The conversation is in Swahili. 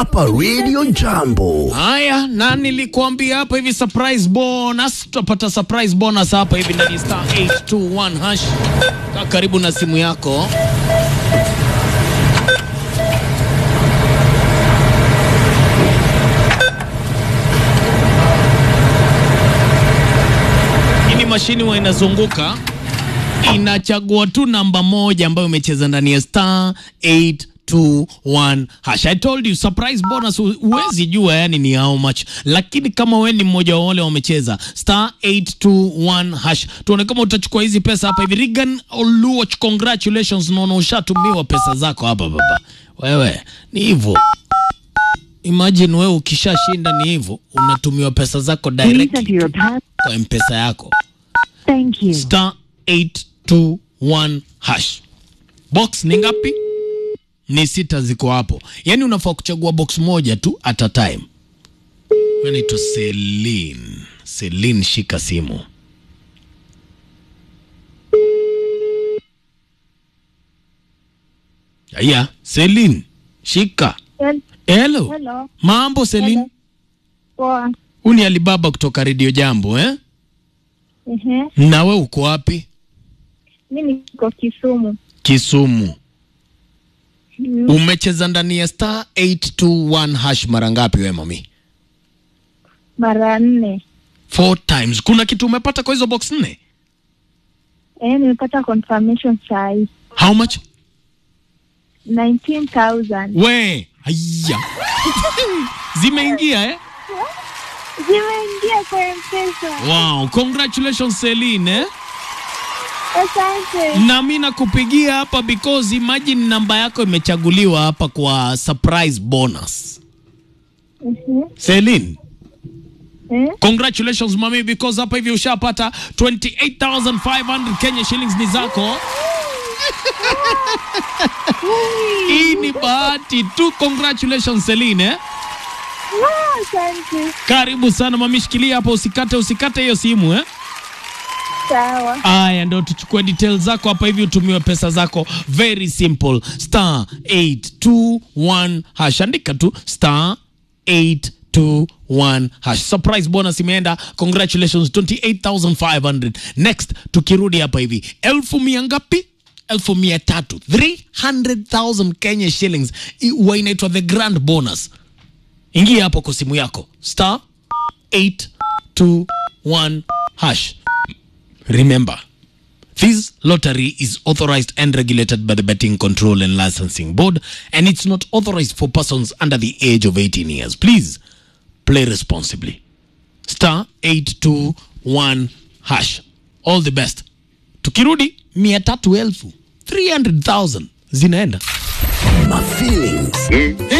hapa Radio Jambo. Haya, na nilikuambia hapa hivi surprise bonus, tutapata surprise bonus hapa hivi ndani ya star 821 hash. Kaa karibu na simu yako. Hii mashini huwa inazunguka inachagua tu namba moja ambayo umecheza ndani ya star 821 hash. I told you surprise bonus hu- huwezi jua yani ni how much, lakini kama wewe ni mmoja wa wale wamecheza star 821 hash, tuone kama utachukua hizi pesa hapa hivi. Regan Oluoch, congratulations, naona ushatumiwa pesa zako hapa baba. Wewe ni hivyo, imagine wewe ukishashinda ni hivyo, unatumiwa pesa zako Please direct enter your pass. kwa mpesa yako Thank you. star 821 hash. Box ni ngapi? Ni sita ziko hapo, yaani unafaa kuchagua box moja tu at a time. Naitwa Celine. Celine, shika simu. Aya, Celine, shika. Hel- Hello. Hello. Mambo Celine? Hello. Poa. Huu ni Alibaba kutoka Radio Jambo eh? Ehe. Na we uko wapi? Mi niko Kisumu. Kisumu. Mm, Umecheza ndani ya star 821 hash mara ngapi we mami? Mara nne. Four times. Kuna kitu umepata kwa hizo box nne? Eh, nimepata confirmation sai. How much? 19,000. We, haya. Zimeingia eh? Zimeingia kwa M-Pesa. Wow, congratulations Celine eh? Asante. Na mimi nakupigia hapa because imagine namba yako imechaguliwa hapa kwa surprise bonus. Mhm. Celine, Eh? congratulations mami because hapa hivi ushapata 28500 Kenya shillings ni zako. Hii ni bahati tu. Congratulations Celine eh? Ah, Asante. Karibu sana mami, shikilia hapo, usikate usikate hiyo simu eh? Sawa. Aya, ndo tuchukue details zako hapa hivi, utumiwe pesa zako. Very simple, star 821 hash, andika tu star 821 hash. Surprise bonus imeenda, congratulations 28500 Next tukirudi hapa hivi, elfu mia ngapi? elfu mia tatu 300,000 Kenya shillings, I- huwa inaitwa the grand bonus. Ingia hapo kwa simu yako star 821 hash. Remember, this lottery is authorized and regulated by the Betting Control and Licensing Board, and it's not authorized for persons under the age of 18 years. Please play responsibly. Star 821 hash. All the best. Tukirudi mia tatu elfu 300,000 zinaenda. My feelings.